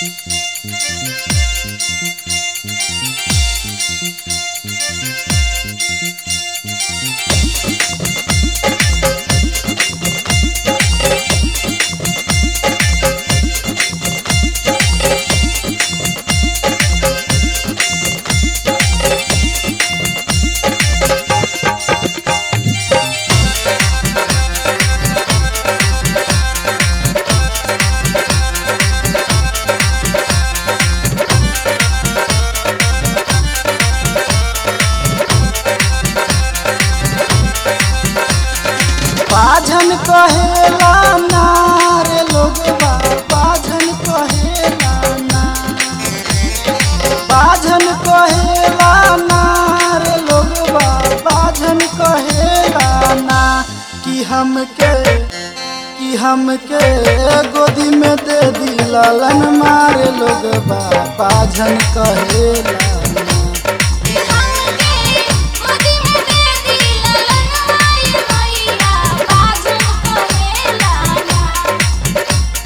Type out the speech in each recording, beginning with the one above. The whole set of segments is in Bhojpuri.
बाझन कहेला ना रे लोगवा बाझन कहेला ना बाझन कहेला ना रे लोगवा बाझन कहेला ना कि हमके कि हमके गोदी में दे दी लालन मारे लोगवा बाझन कहेला ना हमके गोदी में दे दी ललन माई मैया बाजन कहेला ना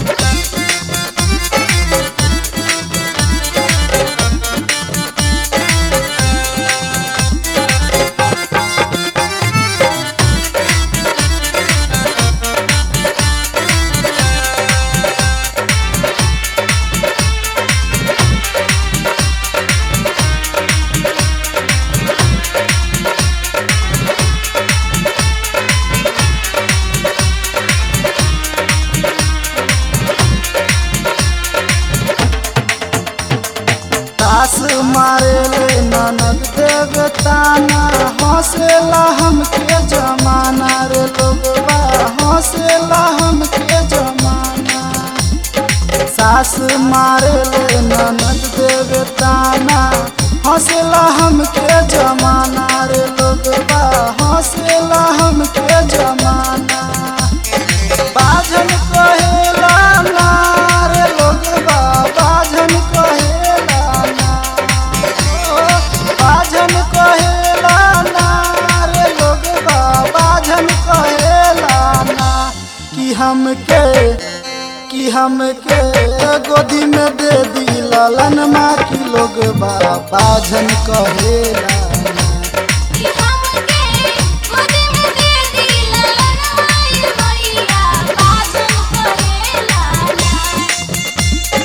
तास मारे ले ननद देवताना हौसला हमके जमाना रे लोगवा हौसला हमके जमाना सास मारे ले ननद देवताना हौसला हमके जमाना रे लोगवा हौसला हमके जमाना बाझन कहेला ना रे लोगवा बाझन कहेला ना ओ, बाझन कहेला ना रे लोगवा बाझन कहेला ना कि हमके कि हमके गोदी में दे दी लालन माँ की लोगवा बाझन कहेला ना कि हमके गोदी में दे दी ललन माई मैया बाजन कहेला ना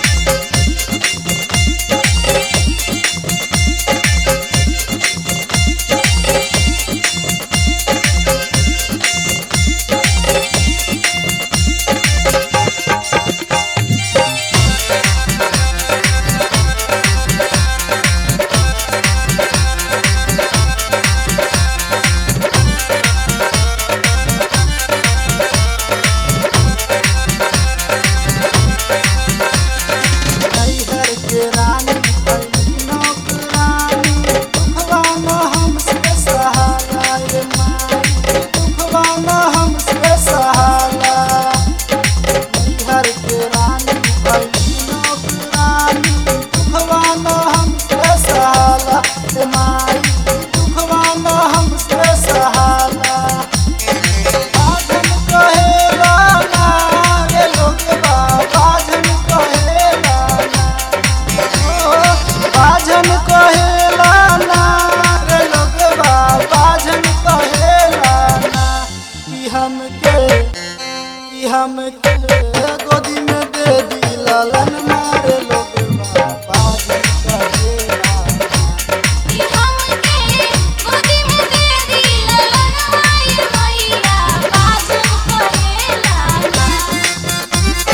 नैहर के रानी बनी नौकरानी दुखवा न हमसे सहाला रे माई दुखवा न हमसे सहाला नैहर के रानी बनी नौकरानी दुखवा न हमसे सहाला रे माई दुखवा न हमसे सहाला बाझन कहेला ना रे लोगवा बाझन कहेला ना ओ, बाझन कहेला ना रे लोगवा बाझन कहेला ना कि हमके कि हमके गोदी में दे दी लालन मारे लोगवा बाझन कहेला ना कि हमके गोदी में दे दी ललन माई मैया बाजन कहेला ना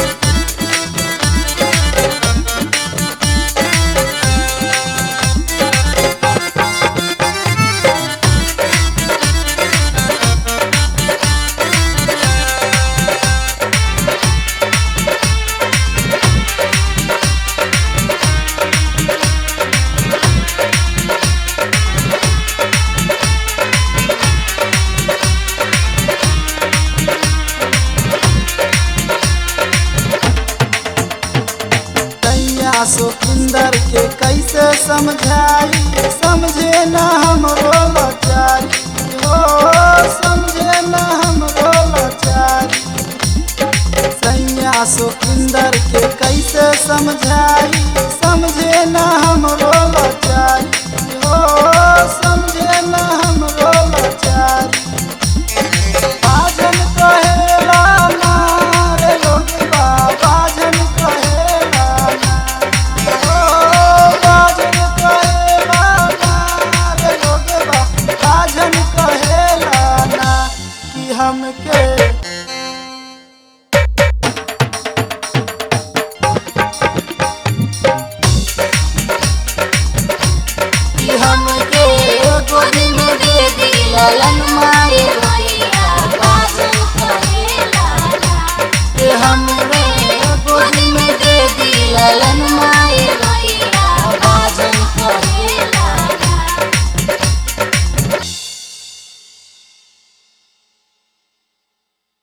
कैया सुखिंदर के कैसे समझाई समझे न हमरो लाचारी हो समझे न हमरो लाचारी सैया सुखिंदर के कैसे समझाई समझे ना हमरो लाचारी हो समझे ना हमरो लाचारी बाजन कहेला ना रे लोगवा बाजन कहेला ना ओ बाजन कहेला ना रे लोगवा बाजन कहेला ना कि हमके कि हमके गोदी में दे दी ललन मारे मैया बाजू कहेला ना कि हमरे गोदी में दे दी ललन